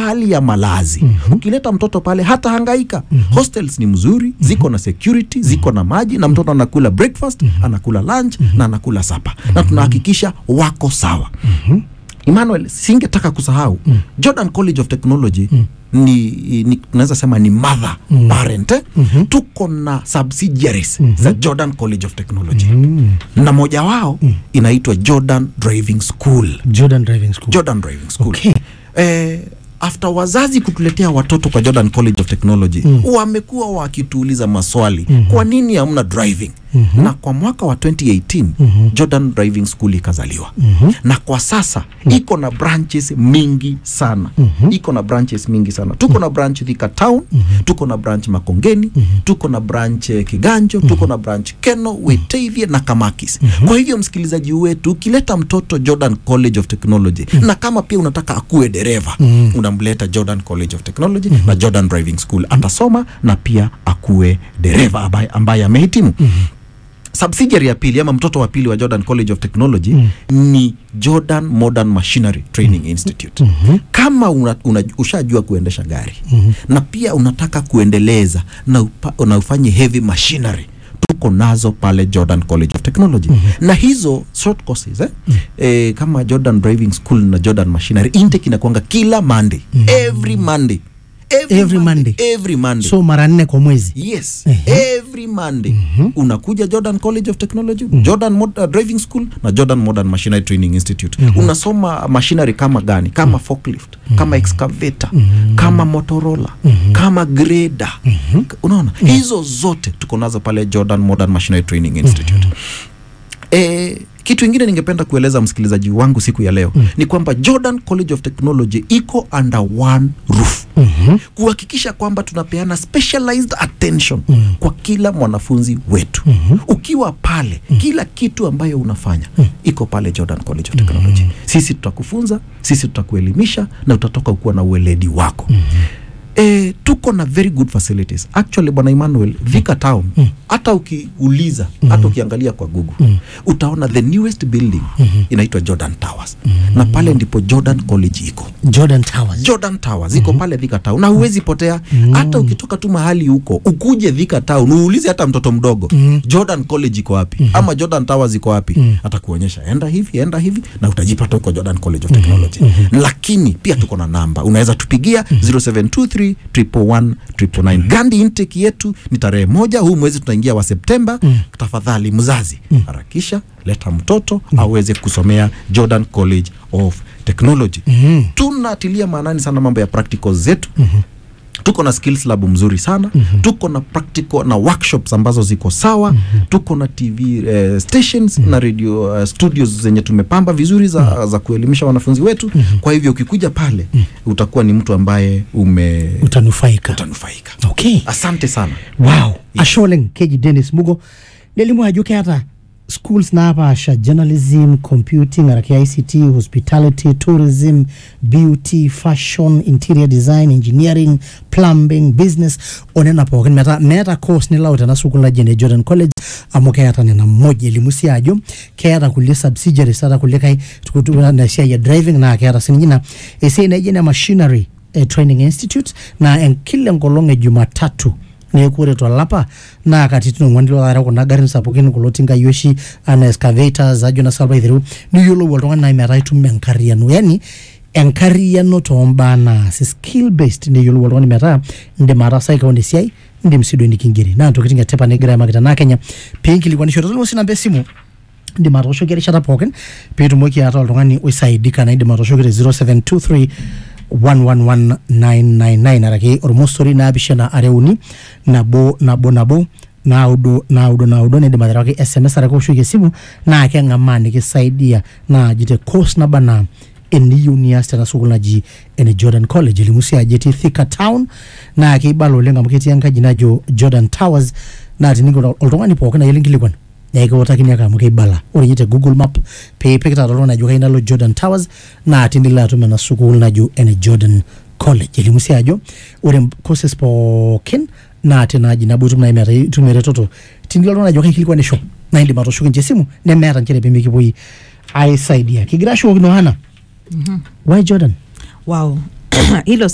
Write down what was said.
hali ya malazi ukileta mtoto pale hata hangaika hostels ni mzuri ziko na security ziko na maji na mtoto anakula breakfast anakula lunch na anakula sapa na tunahakikisha wako sawa Emmanuel, singetaka kusahau Jordan College of Technology ni, ni tunaweza sema ni mother parent eh? tuko na subsidiaries za Jordan College of Technology na moja wao inaitwa Jordan Driving School Jordan Driving School. Jordan Driving School. Okay. Eh, after wazazi kutuletea watoto kwa Jordan College of Technology wamekuwa wakituuliza maswali kwa nini hamna driving na kwa mwaka wa 2018 Jordan Driving School ikazaliwa na kwa sasa iko na branches mingi sana iko na branches mingi sana tuko na branch Thika Town tuko na branch Makongeni tuko na branch eh, Kiganjo tuko na branch Keno Wetavia na Kamakis kwa hivyo msikilizaji wetu ukileta mtoto Jordan College of Technology na kama pia unataka akuwe dereva unamleta Jordan College of Technology na Jordan Driving School atasoma na pia akuwe dereva ambaye, ambaye amehitimu subsidiary ya pili ama mtoto wa pili wa Jordan College of Technology ni Jordan Modern Machinery Training Institute. Kama una, una, ushajua kuendesha gari na pia unataka kuendeleza na, upa, na ufanye heavy machinery tuko nazo pale Jordan College of Technology na hizo short courses eh? Eh, kama Jordan Driving School na Jordan Machinery intake inakuanga kila Monday every Monday Every Monday. every Monday So mara nne kwa mwezi. yes Ehe. every monday unakuja jordan college of technology jordan Mod uh, driving school na jordan modern machinery training institute unasoma machinery kama gani kama forklift kama excavator kama motorola kama grader unaona hizo zote tuko nazo pale jordan modern machinery training institute E, kitu ingine ningependa kueleza msikilizaji wangu siku ya leo mm. ni kwamba Jordan College of Technology iko under one roof mm-hmm. kuhakikisha kwamba tunapeana specialized attention mm. kwa kila mwanafunzi wetu mm-hmm. ukiwa pale mm. kila kitu ambayo unafanya mm. iko pale Jordan College of Technology mm-hmm. sisi tutakufunza sisi tutakuelimisha na utatoka ukuwa na ueledi wako mm-hmm. E, tuko na very good facilities actually bwana Emmanuel Thika Town hata ukiuliza hata ukiangalia kwa Google utaona the newest building inaitwa Jordan Towers na pale ndipo Jordan College iko Jordan Towers. Jordan Towers iko pale Thika Town na huwezi potea hata ukitoka tu mahali huko ukuje Thika Town uulize hata mtoto mdogo Jordan College iko wapi ama Jordan Towers iko wapi atakuonyesha enda hivi enda hivi na utajipata huko Jordan College of Technology lakini pia tuko na namba unaweza tupigia 0723 111 999 Gandi intake yetu ni tarehe moja huu mwezi tunaingia wa Septemba tafadhali mzazi harakisha leta mtoto aweze kusomea Jordan College of Technology tunatilia maanani sana mambo ya practicals zetu tuko na skills lab mzuri sana mm-hmm. tuko na practical na workshops ambazo ziko sawa mm-hmm. tuko na tv eh, stations mm-hmm. na radio uh, studios zenye tumepamba vizuri za, mm-hmm. za kuelimisha wanafunzi wetu mm-hmm. kwa hivyo ukikuja pale mm-hmm. utakuwa ni mtu ambaye ume Utanufaika. utanufaika Okay. asante sana wow asholeng keji dennis mugo nelimu ajo keeta schools napaasha journalism computing araki ict hospitality tourism beauty fashion interior design engineering plumbing business onena pookin metaa meeta course nilau tena sukuul naji ene jordan college amu keeta nena moja elimu sii ajo keeta kulie subsidiaries ata kulikae na siai ya driving naa keeta sininye ina esiai naijo ene machinery eh, training institute na en- kila enkolong e jumatatu neeku ore tolapa naa katitin ong'uan ilo taata kuna garin sapukin kulo tinkai oshi ana excavators ajo na salva aiteru niyiolou oltung'ani nai metaa itum enkarriyiano yani enkarriyiano tombaa naas skill based neyiolou oltung'ani metaa indim ataasaki kewon esiai indim sii duo nikingeri naa ntokitin etipat negira aimaki naa kenya piinkilikuanisho tolimu sii namba esimu indim atooshoki erishata pookin piitumoki ataa oltung'ani oisaidika na indim atooshoki te 0723 111999 araki ormosori naapishana are uni nabo nabo nabo naudo naudo naudo nidim aterewaki sms araki oshoki esimu naa keng'amaa nikisaidia naaji te course naba naa eniyieu nias tena sukuul naji ene jordan college elimu sii ajo etii thika town naa keibala oleng amu ketii enkaji najo jordan towers naa tining'or oltung'ani pookin ayiolo nkilikuan naa ekiutakini ake amu keibala ore ninye te google map piipik taata oltung'ani ajo kayieu nalo jordan towers naa tinilo atum ena sukuul najo ene jordan college elimu sii ajo ore courses pookin naa tinaaji nabo itum nai metaa itum eretoto tinilo oltung'ani ajo kaikilikwanisho naa indim atooshoki ninche esimu nemeeta nchere pemikipuoi aisaidia kigira ashukokino hana why jordan wow hilo